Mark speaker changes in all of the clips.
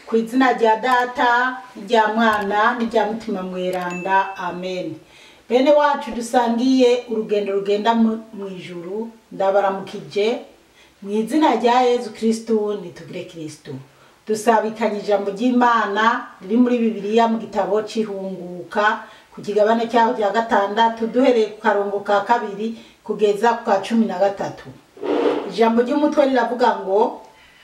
Speaker 1: ku izina rya data n'irya mwana n'irya mutima mweranda amen bene wacu dusangiye urugendo rugenda mu mu ijuru ndabaramukije mu izina rya yezu kirisitu nitugire kirisitu dusabikanye ijambo ry'imana riri muri bibiliya mu gitabo c'ihunguka ku kigabane cyaho cya gatandatu duhereye ku karongo ka kabiri kugeza ku ka cumi na gatatu ijambo ry'umutwe riravuga ngo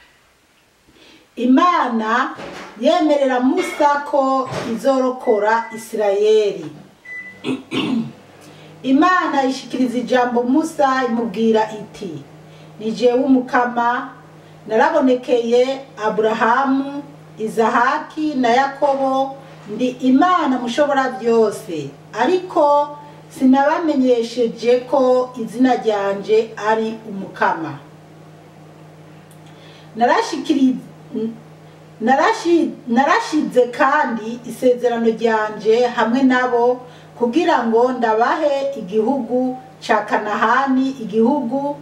Speaker 1: imana yemerera musa ko izorokora isirayeli imana ishikiriza ijambo musa imubwira iti ni jewe umukama narabonekeye aburahamu izahaki na yakobo ndi imana mushobora byose ariko sinabamenyesheje ko izina ryanje ari umukama narashikiriza narashi- narashize kandi isezerano ryanje hamwe nabo kugira ngo ndabahe igihugu ca kanahani igihugu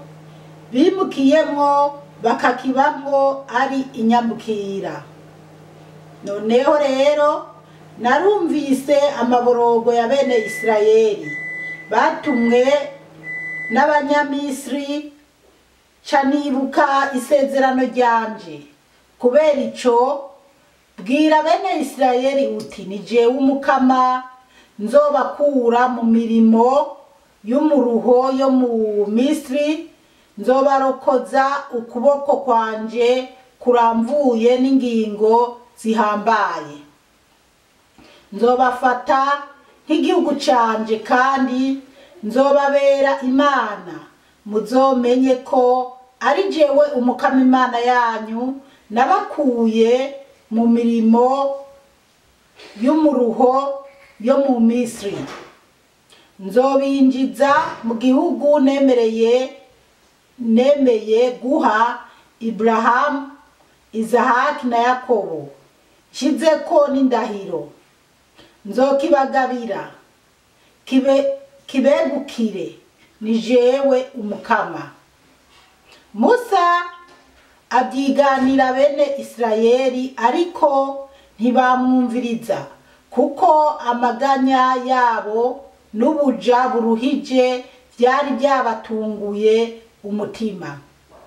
Speaker 1: bimukiyemwo bakakibamwo ari inyamukira noneho rero narumvise amaborogo ya bene isirayeli batumwe n'abanyamisiri ca nibuka isezerano ryanje kubera ico bwira bene isirayeli uti ni jewe umukama nzobakura mu mirimo y'umuruho yo mu misiri nzobarokoza ukuboko kwanje kuramvuye n'ingingo zihambaye nzobafata nk'igihugu canje kandi nzobabera imana muzomenye ko ari jewe umukama imana yanyu nabakuye mu mirimo y'umuruho yo mu misiri nzobinjiza mu gihugu nemereye nemeye guha iburahamu izahaki na yakobo nshizeko n'indahiro nzokibagabira kibe kibegukire ni jewe umukama musa abyiganira bene isirayeli ariko ntibamwumviriza kuko amaganya yabo n'ubuja buruhije byari byabatunguye umutima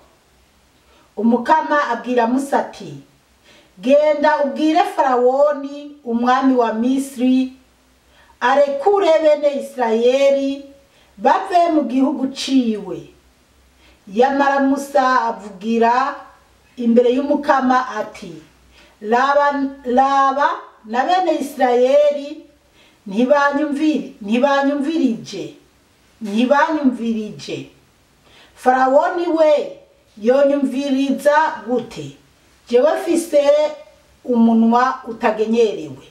Speaker 1: umukama abwira musa ati genda ubwire farawoni umwami wa misiri arekure bene isirayeli bave mu gihugu ciwe yamara musa avugira imbere y'umukama ati raba raba na bene isirayeli ntibanyumviri ntibanyumvirije ntibanyumvirije farawoni we yonyumviriza gute jewe fise umunwa utagenyerewe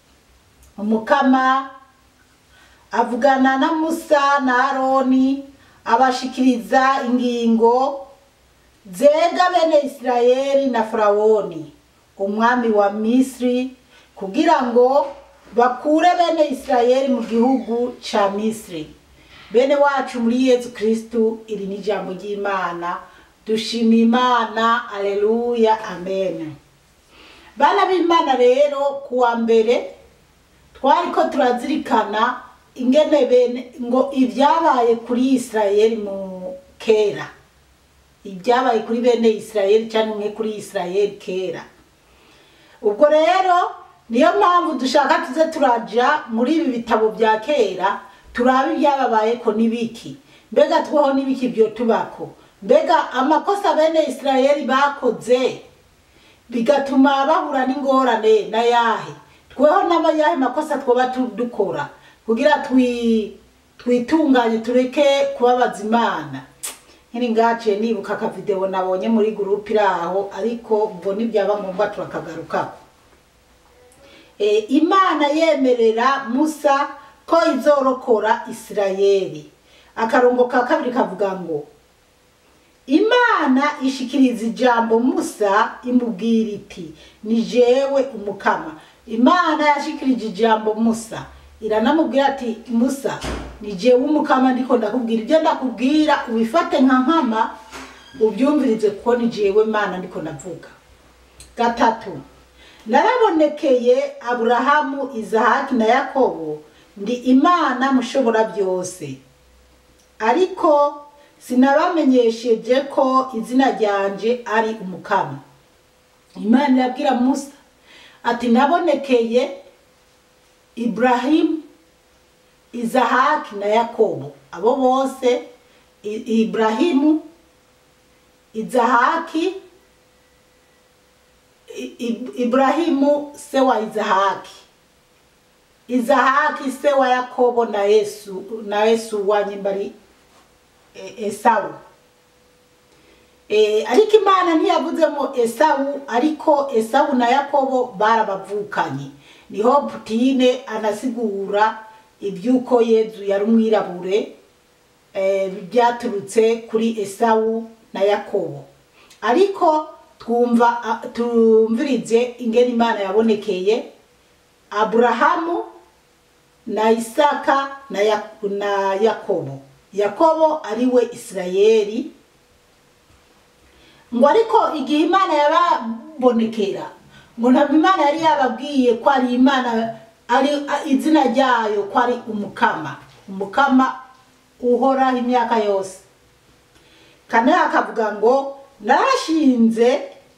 Speaker 1: umukama avugana na musa na aroni abashikiriza ingingo zega bene isirayeli na farawoni umwami wa misiri kugira ngo bakure bene isirayeli mu gihugu ca misiri bene wacu muri yezu kristu iri ni ijambo ry'imana dushima imana aleluya amen bana b'imana rero kuwa mbere twariko turazirikana ingene bene ngo ibyabaye kuri isirayeli mu kera ibyabaye kuri bene isirayeli cyangwa umwe kuri isirayeli kera ubwo rero niyo mpamvu dushaka tuze turaja muri ibi bitabo bya kera turabe ibyababaye ko n'ibiki mbega tweho n'ibiki byo tubako mbega amakosa bene isirayeli bakoze bigatuma bahura n'ingorane na yahe tweho n'abayahe makosa twoba tu- dukora kugira twi twitunganye tureke kubabaza imana nkiri ngaciye nibuka akavideo nabonye muri gurupe iri aho ariko ubwo nibyaba ngombwa turakagarukaho e, imana yemerera musa ko izorokora isirayeli akarongo ka kabiri kavuga ngo imana ishikiriza ijambo musa imubwira iti ni jewe umukama imana yashikirije ijambo musa iranamubwira ati musa ni jewe umukama ndiko ndakubwira ibyo ndakubwira ubifate nka nkama ubyumvirize kuko ni jewe mana ndiko ndavuga gatatu narabonekeye aburahamu izahaki na yakobo ndi imana mushobora byose ariko sinabamenyesheje ko izina ryanje ari umukama imana irabwira musa ati nabonekeye iburahimu izahaki na yakobo abo bose I- iburahimu izahaki I- I- iburahimu se wa izahaki izahaki se wa yakobo na yesu na yesu wa nyimbari e- esawu e, ariko imana ntiyavuzemo esawu ariko esawu na yakobo barabavukanye niho putine anasigura iby'uko yezu yari umwirabure e, byaturutse kuri esawu na yakobo ariko twumva a- tumvirize ingene imana yabonekeye aburahamu na isaka na, ya, na yakobo yakobo ari we isirayeli ngo ariko igihe imana yababonekera ngo ntabwo imana yari yababwiye ko ari imana ari a- izina ryayo ko ari umukama umukama uhoraho imyaka yose kane akavuga ngo narashinze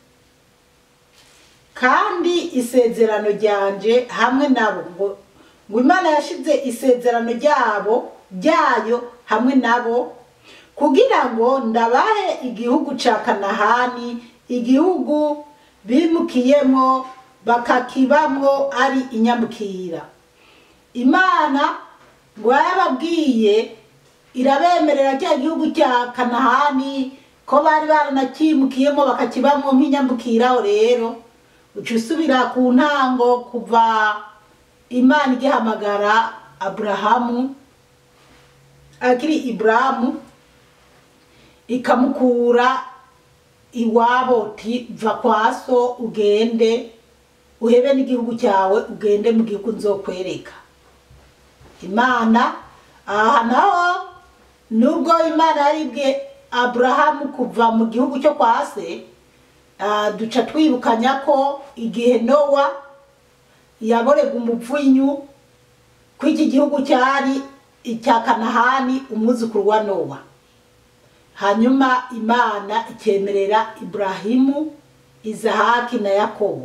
Speaker 1: kandi isezerano ryanje hamwe nabo ngo ngo imana yashize isezerano ryabo ryayo hamwe nabo kugira ngo ndabahe igihugu ca kanahani igihugu bimukiyemo bakakibamwo ari inyamukira imana ngo yarababwiye irabemerera cya gihugu cya kanahani ko bari baranakimukiyemo bakakibamwo nk'inyambukiraho rero uca usubira ku ntango kuva imana igihamagara aburahamu akiri iburahamu ikamukura iwabo ti va kwa so ugende uhebe n'igihugu cyawe ugende mu gihugu nzokwereka imana aha naho nubwo imana yaribwe aburahamu kuva mu gihugu cyo kwa se ah, duca twibukanya ko igihe nowa yaborega umupfunyu ko iki gihugu cyari icya kanahani umwuzukuru wa nowa hanyuma imana ikemerera iburahimu izahaki na yakobo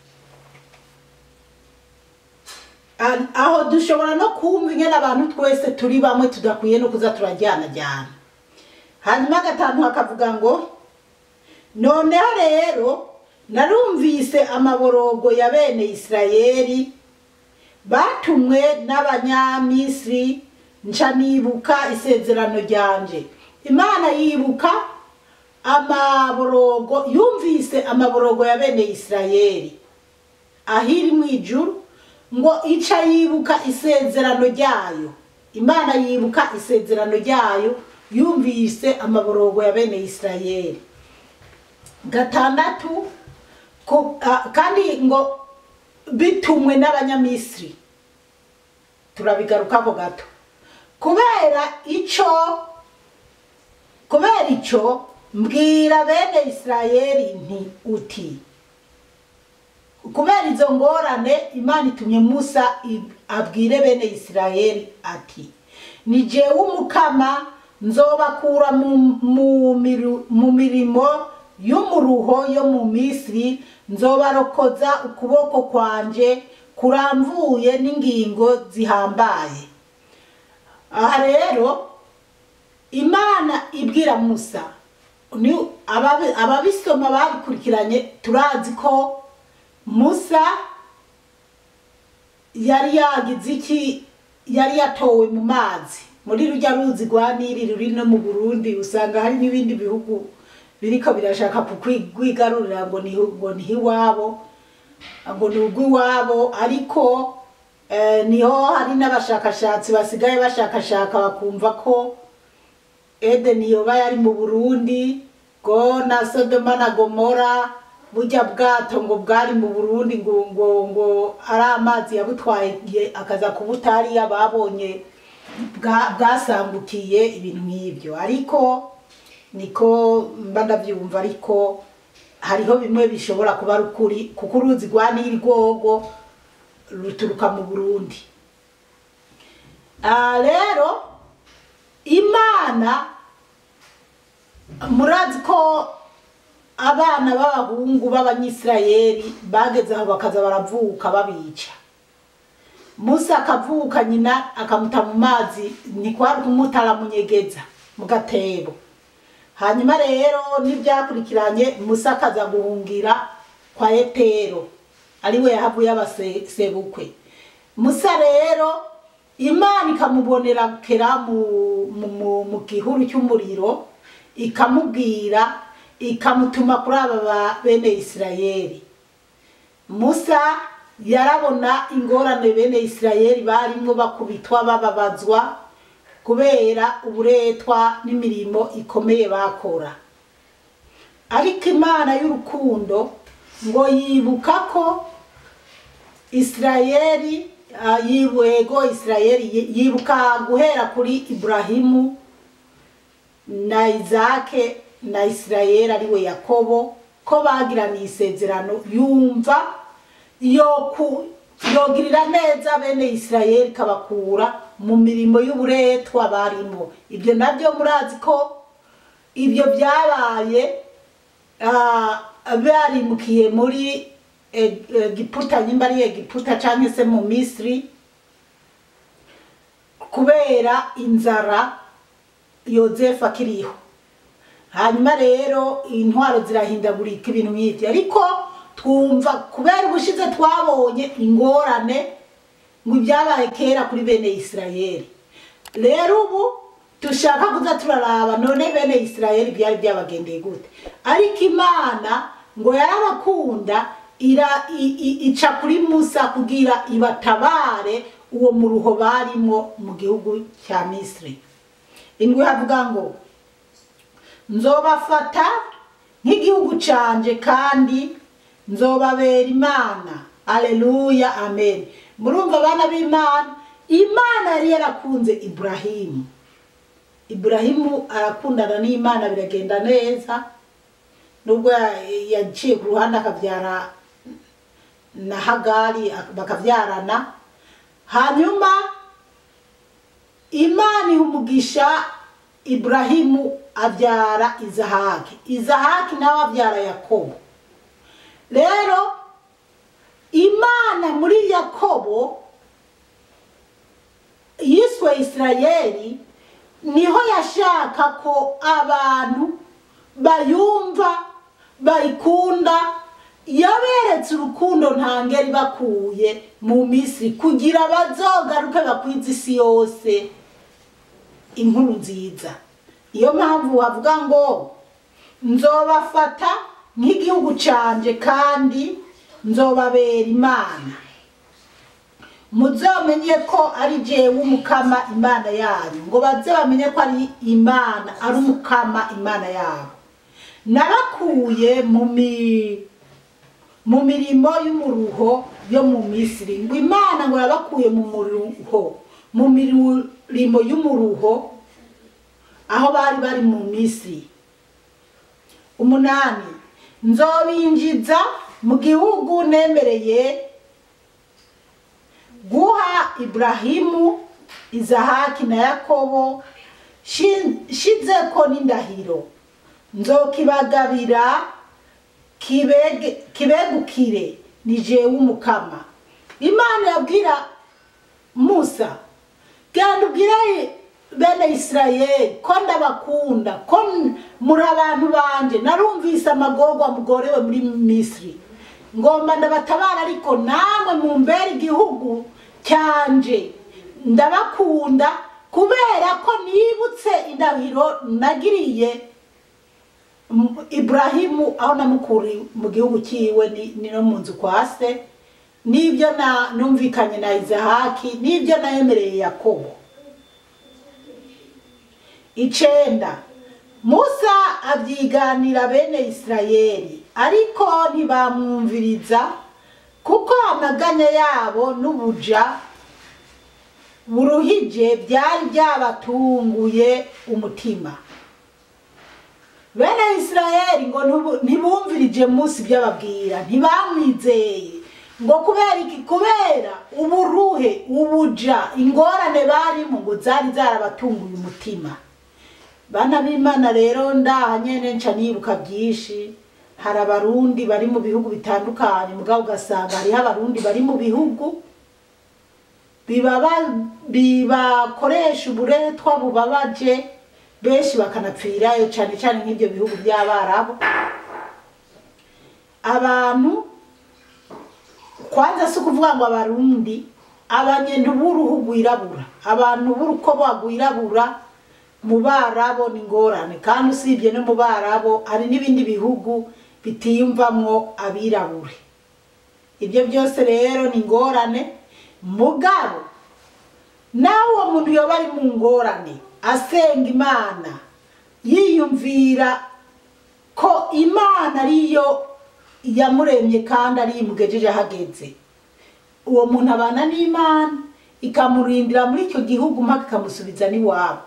Speaker 1: Ah, aho dushobora no kumva ingene abantu twese turi bamwe tudakwiye no kuza turajyanajyana hanyuma gatanu hakavuga ngo noneho rero narumvise amaborogo ya bene isirayeli batumwe n'abanyamisiri nca nibuka isezerano ryanje imana yibuka amaborogo yumvise amaborogo ya bene isirayeli ahiri mu ijuru ngo ica yibuka isezerano ryayo imana yibuka isezerano ryayo yumvise amaborogo ya bene isirayeli gatandatu ko- ah, kandi ngo bitumwe n'abanyamisiri turabigarukako gato kubera ico kubera ico mbwira bene isirayeli nti uti kubera izo ngorane imana itumye musa i- abwire bene isirayeli ati ni jewe umukama nzobakura mu, mu, miru- mu mirimo y'umuruho yo mu misiri nzobarokoza ukuboko kwanje kuramvuye n'ingingo zihambaye aha rero imana ibwira musa ni ababi- ababisoma babikurikiranye turazi ko musa yari yagize iki yari yatowe mu mazi muri rujya ruzi rwa nili ruri no mu burundi usanga hari n'ibindi bihugu biriko birashaka kukwigarurira ngo ni ngo ni iwabo ngo ni urw'iwabo ariko eh, niho hari n'abashakashatsi basigaye bashakashaka bakumva ko edeni yoba yari mu burundi ngo na sodoma na gomora burya bwato ngo bwari mu burundi ngo ngo ngo ari amazi yabutwaye akaza kubutari ababonye bwa- bwasambukiye ibintu nk'ibyo ariko niko mba ndabyumva ariko hariho bimwe bishobora kuba ari ukuri kuko uruzi rwa nili rwogo ruturuka mu burundi Ah, rero imana murazi ko abana b'abahungu b'abanyisirayeli bageze aho bakaza baravuka babica musa akavuka nyina akamuta mu mazi ntikwari kumuta aramunyegeza mu gatebo hanyuma rero n'ibyakurikiranye musa akaza guhungira kwa etero ariwe yahavuye abasebukwe musa rero imana ikamubonera kera mu, mu, mu, mu gihuru cy'umuriro ikamubwira ikamutuma kuri aba ba bene isirayeli musa yarabona ingorane bene isirayeli barimo bakubitwa bababazwa kubera uburetwa n'imirimo ikomeye bakora ariko imana y'urukundo ngo yibuka ko isirayeli ah, yibwego isirayeli yi- yibuka guhera kuri iburahimu na izake na isirayeli ariwe yakobo ko bagiraniye isezerano yumva yoku yogirira neza bene isirayeli ikabakura mu mirimo y'uburetwa barimo ibyo nabyo murazi ko ibyo byabaye ah, barimukiye muri E- egiputa nyimba ari egiputa cyangwa se mu misiri kubera inzara yozefu akiriho hanyuma rero intwaro zirahindagurika ibintu nk'ibyo ariko twumva kubera ubushize twabonye ingorane ngo ibyabaye kera kuri bene isirayeli rero ubu dushaka kuza turaraba none bene isirayeli byari byabagendeye gute ariko imana ngo yarabakunda ira i- i- ica kuri musa kugira ibatabare uwo muruho barimo mu gihugu cya misiri indwi havuga ngo nzobafata nk'igihugu canje kandi nzobabera imana aleluya amen murumva abana b'imana imana yari yarakunze iburahimu iburahimu arakundana n'imana biragenda neza nubwo ya- yaciye ku ruhande akabyara na hagari bakabyarana hanyuma imana iha umugisha iburahimu abyara izahaki izahaki nawe abyara yakobo rero imana muri yakobo yiswe isirayeli niho yashaka ko abantu bayumva bayikunda yaberetse urukundo ntangeri bakuye mu misiri kugira bazogaruke bakwiza isi yose inkuru nziza niyo mpamvu wavuga ngo nzobafata nk'igihugu canje kandi nzobabera imana muzomenye ko ari jewe umukama imana yanyu ngo baze bamenye ko ari imana ari umukama imana yabo narakuye mu mi mu mirimo y'umuruho yo mu misiri ngo imana ngo yabakuye mu muruho mu mirimo y'umuruho aho bari bari mu misiri umunani nzobinjiza mu gihugu nemereye guha iburahimu izahaki na yakobo shi- shizeko n'indahiro nzokibagabira kibege- kibegukire ni jewe umukama imana yabwira musa genda ubwire bene isirayeli ko ndabakunda ko n- muri abantu banje narumvise amagorwa mugorewe muri misiri ngomba ndabatabara ariko namwe mumbere igihugu cyanje ndabakunda kubera ko nibutse indahiro nagiriye M- iburahimu aho namukuriye mu gihugu cyiwe ni ni no mu nzu kwa se n'ibyo na numvikanye na izahaki n'ibyo nayemereye yakobo icenda musa abyiganira bene isirayeli ariko ntibamwumviriza kuko amaganya yabo n'ubuja buruhije byari byabatunguye umutima bene isirayeli ngo ntubu- ntibumvirije musi ibyo ababwira ntibamwizeye ngo kubera iki kubera uburuhe ubuja ingorane barimo ngo zari zarabatunguye umutima bana b'imana rero ndaha nyene nca nibuka byinshi hari abarundi bari mu bihugu bitandukanye mugabo ugasanga hariho abarundi bari mu bihugu bibaba- bibakoresha uburetwa bubabaje benshi bakanapfirayo cyane cyane nk'ibyo bihugu by'abarabu abantu kwanza si ukuvuga ngo abarundi abanyentu b'uruhu rwirabura abantu b'urukoba rwirabura mu barabo ni ingorane kandi usibye no mu barabo hari n'ibindi bihugu bitiyumvamwo abirabure ibyo byose rero ni ingorane mugabo nawe uwo muntu yoba ari mu ngorane asenga imana yiyumvira ko imana ariyo yamuremye kandi ariyo imugejeje ahageze uwo muntu abana n'imana ikamurindira muri icyo gihugu mpaka ikamusubiza n'iwabo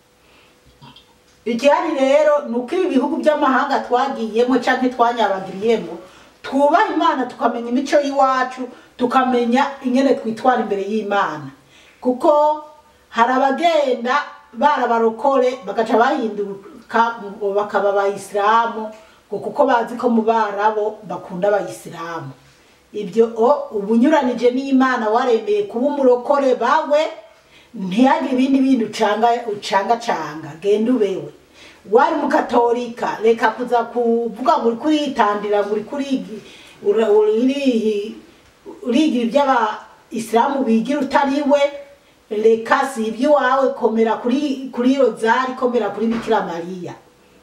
Speaker 1: igihari rero ni uko ibi bihugu by'amahanga twagiyemo cyangwa twanyabagiriyemo twubaha imana tukamenya imico y'iwacu tukamenya ingene twitwara imbere y'imana kuko hari abagenda barabarokore bagaca bahinduka ngo bakaba abayisilamu ngo kuko bazi ko mu barabo bakunda abayisilamu ibyo o ubunyuranije n'imana waremeye kuba umurokore bawe ntihagire ibindi bindi ucanga ucangacanga genda ubewe wari mukatolika reka kuza kuvuga ngo uri kuritandira ngo uri kurigi ura- urihi- urigira iby'abayisilamu bigira utari we reka si iby'iwawe komera kuri kuri rozari komera kuri bikira mariya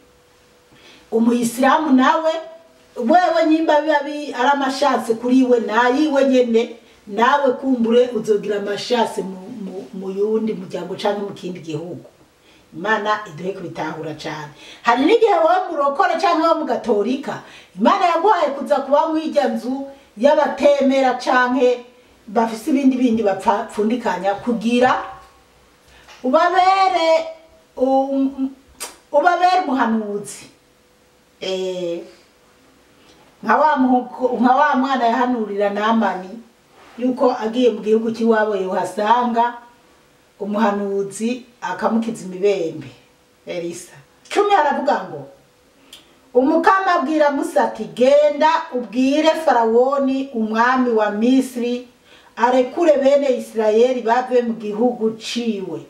Speaker 1: umuyisilamu nawe wewe nyimba biba bi- ari amashatse kuri we nayiwe nyene nawe kumbure uzogira amashatse mu, mu, mu yundi muryango canke mu kindi gihugu imana iduhe kubitahura cane hari n'igihe wowe murokore canke wo mugatolika imana yaguhaye kuza kuba mw'irya nzu y'abatemera canke bafise ibindi bindi bapfundikanya kugira ubabere um, ubabere umuhanuzi Eh, nka wa muhuko- nka wa mwana yahanurira namani yuko agiye mu gihugu cy'iwabo yohasanga umuhanuzi akamukiza imibembe elisa cumi aravuga ngo umukama abwira musa ati genda ubwire farawoni umwami wa misiri arekure bene isirayeli bave mu gihugu ciwe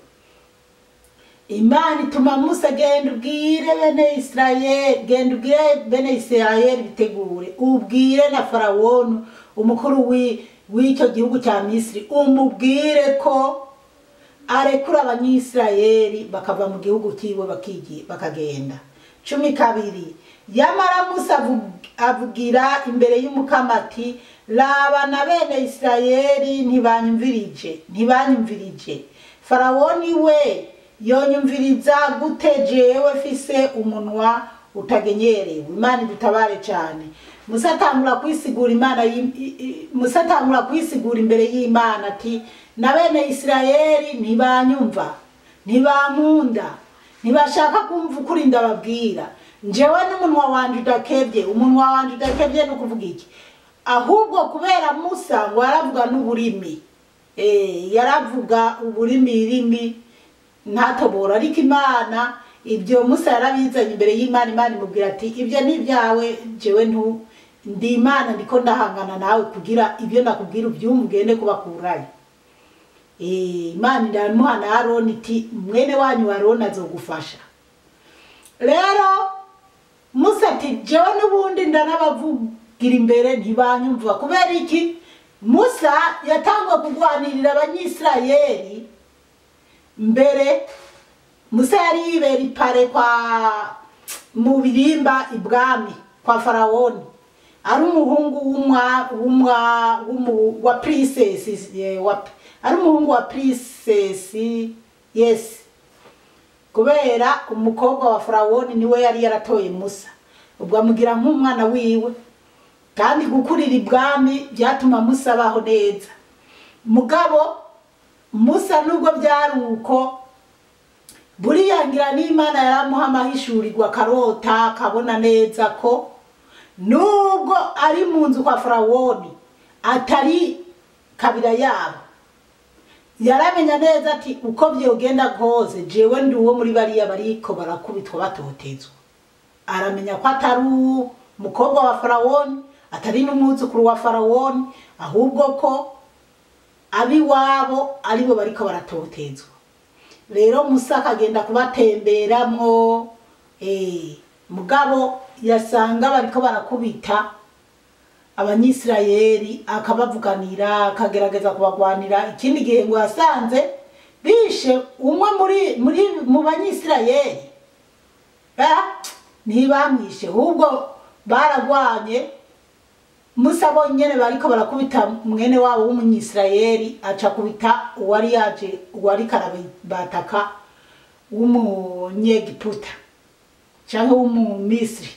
Speaker 1: imana ituma musa genda ubwire bene isirayeli genda ubwire bene isirayeli bitegure ubwire na farawoni umukuru wi- w'icyo gihugu cya misiri umubwire ko arekura abanyisirayeli bakava mu gihugu cyiwe bakigi- bakagenda cumi kabiri yamara musa avu- avugira imbere y'umukama ati raba na bene isirayeli ntibanyumvirije ntibanyumvirije farawoni we yonyumviriza gute jewe fise umunwa utagenyerewe imana idutabare cyane musa atangura kwisigura imana yim- i- i- musa atangura kwisigura imbere y'imana ati na bene isirayeli ntibanyumva ntibankunda ntibashaka kumva ukuri ndababwira njewe n'umunwa wanje udakebye umunwa wanje udakebye ni ukuvuga iki ahubwo kubera musa ngo yaravuga n'uburimi Eh, yaravuga uburimi rimi ntatobora ariko imana ibyo musa yarabizanye imbere y'imana imana imubwira ati ibyo ni ibyawe jewe ntu ndi imana ndiko ndahangana nawe kugira ibyo nakubwira ubyumve ugende kubakurayo Eh, imana iramuha na aroni iti mwene wanyu wa aroni azogufasha rero musa ati jewe n'ubundi ndanabavugira imbere ntibanyumva kubera iki musa yatanguye kurwanirira abanyisirayeli mbere musa yari yibera ipare kwa mu birimba ibwami kwa farawoni ari umuhungu w'umwa w'umwa w'umu- wa princess eh, wa ari umuhungu wa princess yes kubera umukobwa wa farawoni niwe yari yaratoye musa ubwo amugira nk'umwana wiwe kandi gukurira ibwami byatuma musa abaho neza mugabo musa nubwo byari uko buriya ngira n'imana yaramuha amahishurirwa akarota akabona neza ko nubwo ari mu nzu kwa farawoni atari kabira yabo yaramenya neza ati uko byogenda kose jewe ndi uwo muri bariya bariko barakubitwa batotezwa aramenya ko atari umukobwa wa farawoni atari n'umwuzukuru wa farawoni ahubwo ko abiwabo aribo bariko baratotezwa rero musa akagenda kubatemberamwo eh, mugabo yasanga bariko barakubita abanyisirayeli akabavuganira akagerageza kubagwanira ikindi gihe ngo yasanze bishe umwe muri muri mu banyisirayeli Ah, ntibamwishe ahubwo baragwanye musa bonyene bariko barakubita mwene wabo w'umunyisirayeli aca kubita uwari yaje uwari karabataka w'umunyegiputa canke w'umumisiri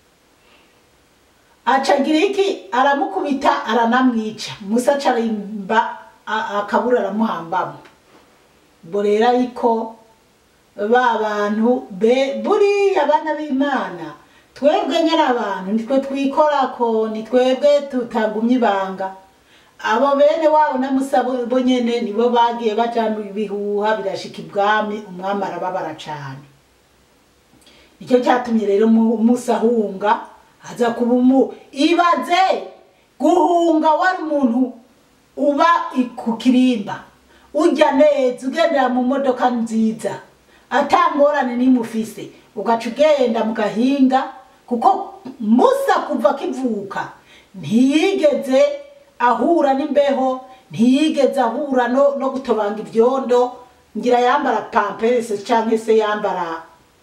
Speaker 1: acagira iki aramukubita aranamwica musa acarimba akabura aramuhambamo ubwo rero ariko ba bantu be buriya abana b'imana twebwe nyine abantu nitwe twikorako ni twebwe tutagumya ibanga abo bene wabo na musa bo bo nyene nibo bagiye bajana ibihuha birashika ibwami umwami arababara cane nicyo cyatumye rero Mu- musa ahunga aza kuba umu ibaze guhunga wari umuntu uba i- ku kirimba ujya neza ugendera mu modoka nziza atangorane n'imufise ugaca ugenda mu gahinga kuko musa kuva akivuka ntiyigeze ahura n'imbeho ntiyigeze ahura no, no gutobanga ibyondo ngira yambara pamperese cyangwa se yambara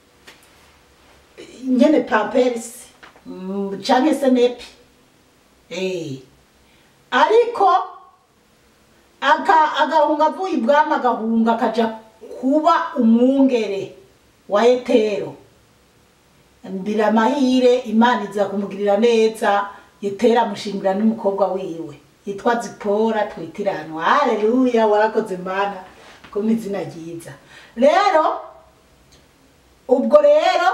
Speaker 1: nyene pamperese mm, canke se nepi eh ariko aka agahunga avuye ibwami agahunga akaja kuba umwungere wa etero mbira amahire imana iza kumugirira neza yetera amushingira n'umukobwa wiwe yitwa zipora twitiranwa haleluya warakoze mana ko mu izina ryiza rero ubwo rero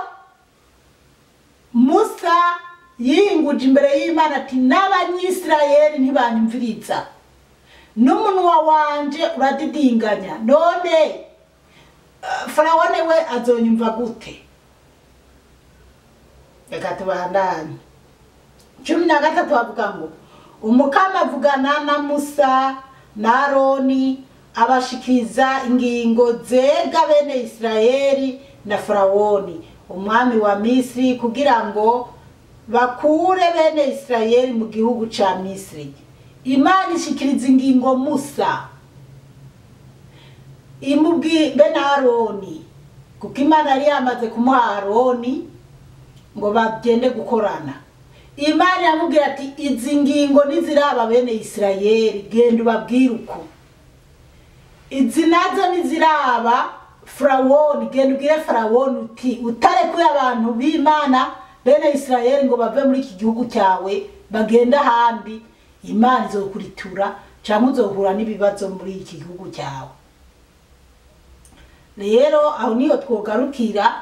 Speaker 1: musa yinguje imbere y'imana ati n'abanyisirayeli ntibanyumviriza n'umunwa wanje uradidinganya none eh, farawone we azonyumva gute reka tubandanye cumi na gatatu bavuga ngo umukama avugana na musa na aroni abashikiriza ingingo zega bene isirayeli na farawoni umwami wa misiri kugira ngo bakure bene isirayeli mu gihugu ca misiri imana ishikiriza ingingo musa imubwi bene aroni kuko imana yari yamaze kumuha aroni ngo bagende gukorana imana iramubwira ati izi ngingo niziraba bene isirayeli genda ubabwire uko izi nazo niziraba farawoni genda ubwire farawoni uti utarekuye abantu b'imana bene isirayeli ngo bave muri iki gihugu cyawe bagende ahandi imana izokuritura cyangwa uzohura n'ibibazo muri iki gihugu cyawe rero aho niyo twogarukira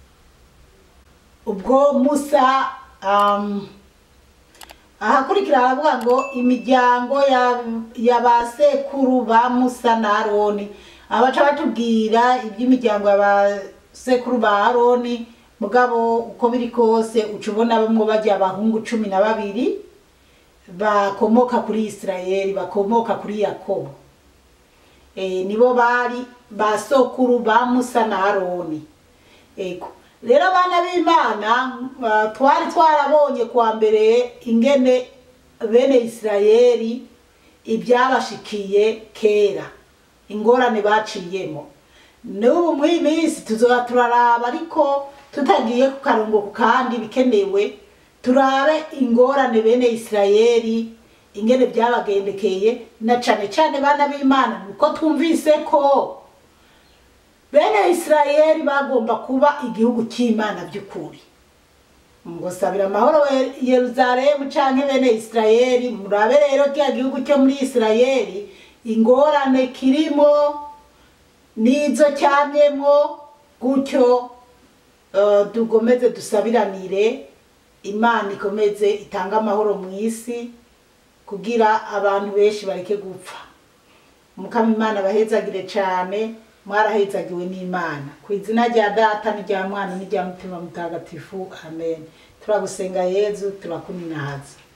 Speaker 1: ubwo musa um, ahakurikira haravuga ngo imiryango ya, ya ba sekuru ba musa na aroni abaca batubwira iby'imiryango ya ba sekuru ba aroni mugabo uko biri kose uca ubona bamwe bajya abahungu cumi na babiri bakomoka kuri isirayeli bakomoka kuri yakobo e, nibo bari ba sokuru ba musa na aroni ego rero abana b'imana ah, twari twarabonye kuwa mbere ingene bene isirayeli ibyabashikiye kera ingorane baciyemo n'ubu muri iyi minsi tuzoba turaraba ariko tutagiye ku karongo ku kandi bikenewe turabe ingorane bene isirayeli ingene byabagendekeye na cane cane bana b'imana nuko twumvise ko bene isirayeli bagomba kuba igihugu cy'imana by'ukuri ngo sabira amahoro we- yeruzalemu canke bene isirayeli murabe rero kiriya gihugu cyo muri isirayeli ingorane kirimo n'izo cyamyemo gutyo eh, tugomeze dusabiranire imana ikomeze itange amahoro mu isi kugira abantu benshi bareke gupfa mukama imana bahezagire cyane mwarahezagiwe n'imana ku izina rya data n'irya mwana n'irya mutima mutagatifu amen turagusenga yezu turakuninahaza